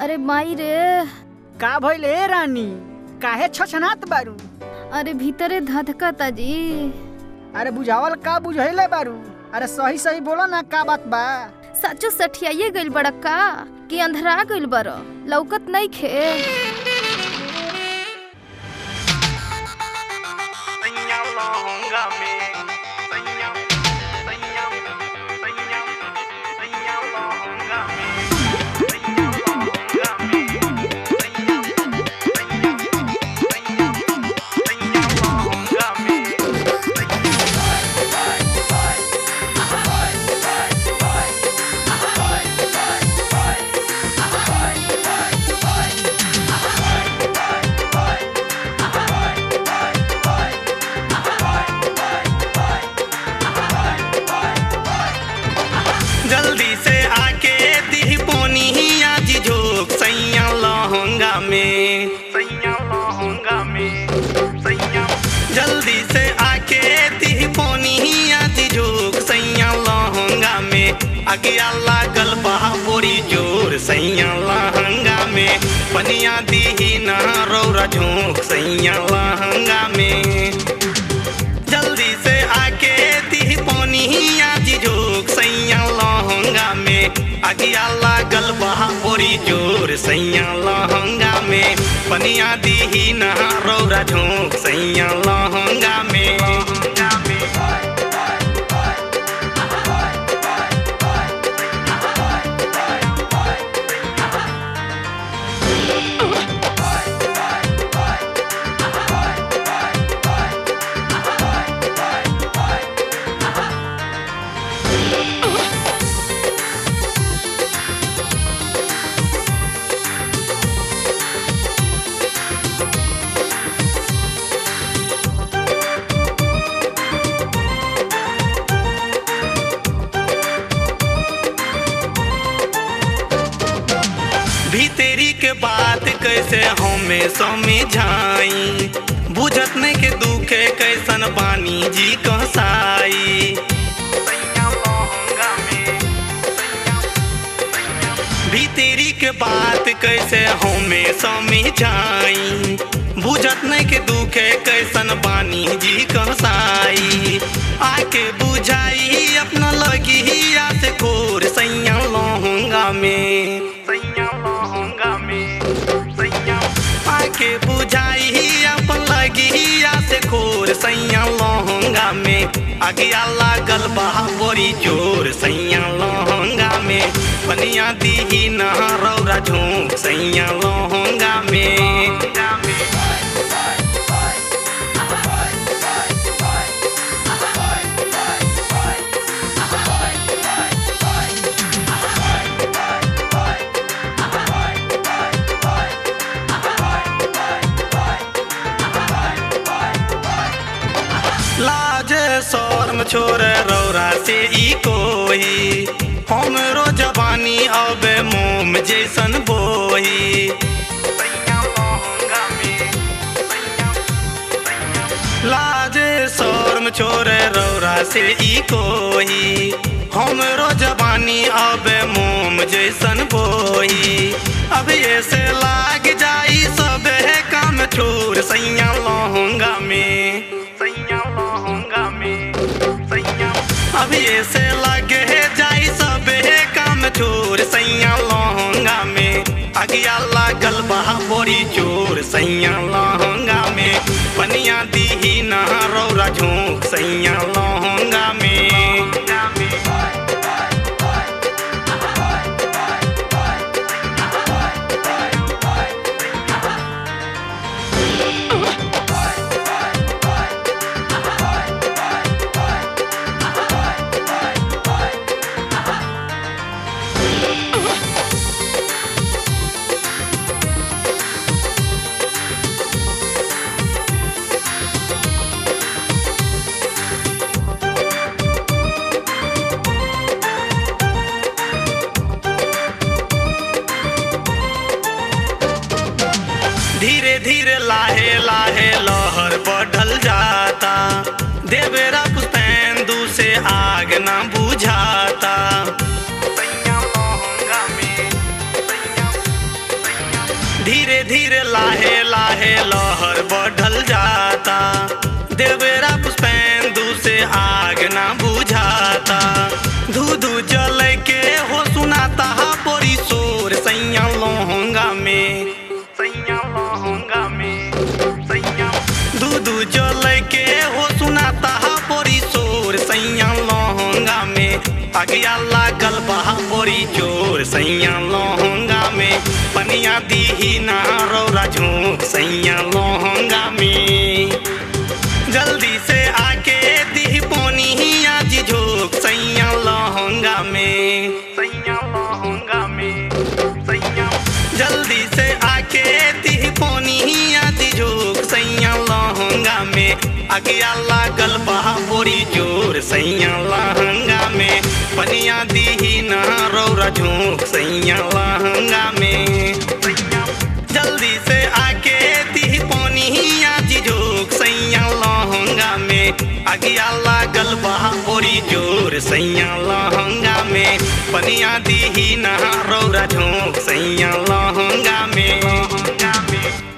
अरे माई रे का भइल ए रानी काहे छछनात बारू अरे भीतरे धधकता जी अरे बुझावल का बुझैले बारू अरे सही सही बोलो ना का बात बा सचो सठियाइए गइल बड़ा का कि अंधरा गइल बड़ लौकत नहीं खे सैया लहंगा में सैया सैया सैया सैया लहंगा में सैया लहंगा में सैया सैया सैया सैया लहंगा में जल्दी से आके दी पोनी आज झोंक सैया लहंगा में सैया लहंगा में सैया जल्दी से आके दी पोनी आज झोंक सैया लहंगा में अगिया लागल बा बोरी जोर सैया लहंगा में पनिया दी ना रौरा झोंक सैया लहंगा में जल्दी से आके दी पानी आज झोंक सैया लहंगा में अगिया लागल बहा बोरी जोर सैया लहंगा में पनिया दी ना रौरा झोंक सैया लहंगा में भीतरी के बात कैसे हमें समझाई बुझत नहीं के दुखे कैसन बानी जी कहसाई भीतरी के बात कैसे हमें समझाई बुझत नहीं के दुखे कैसन बानी जी कहसाई आके बुझाई अपना लगी से खोर सैया लहंगा में सैया लहंगा में सैया आके बुझाई अपन लगी से खोर सैया लहंगा में अगिया लागल बा बोरी जोर सैया लहंगा में पनिया दी ना रौरा झोंक सैया लहंगा में लाजे शर्म छोरे रौरा से ई कोई हमरो जवानी अब मोम जैसन बोही लाजे शर्म छोरे रौरा से ई कोई हमरो जवानी अब मोम जैसन बोही अब ऐसे लाग जाई सब काम छोड़ सैया लहंगा में सैया लहंगा में सैया अब ऐसे लगे जाई सब काम छोड़ सैया लहंगा में अगिया लागल बहा बोरी चोर सैया लहंगा में पनिया दी ना रौरा झोंक सैया लहंगा में धीरे धीरे लाहे लाहे लहर बढ़ल जाता देवेरा पुस्तैंदू से आग ना बुझाता सैया लहंगा में, सैया देवेरा पुष्पेंदु से आग ना बुझाता धू धू जल के हो सुनाता बोरी शोर सैया लोहंगा में सैया लोहंगा में सैया धू धू जल के हो सुनाता बोरी शोर सैया लोहंगा में अगिया लागल बहा बोरी जोर सैया लोहंगा में पनिया दीही ना रौरा झोंक सैया लोहंगा में जल्दी से आके दी पोनी आज झोंक सैया लहंगा में सैया लहंगा में सैया जल्दी से आके दी पोनी आज झोंक सैया लहंगा में अगिया लागल बहा बोरी जोर सैया लहंगा में पनिया दीही ना रौरा झोंक सैया लहंगा में सैया जल्दी से आके दी पोनी आज झोंक सैया लहंगा में अगिया लागल बहा बोरी जोर सैया लहंगा में पनिया दीही ना रौरा झोंक सैया लहंगा में लहंगा में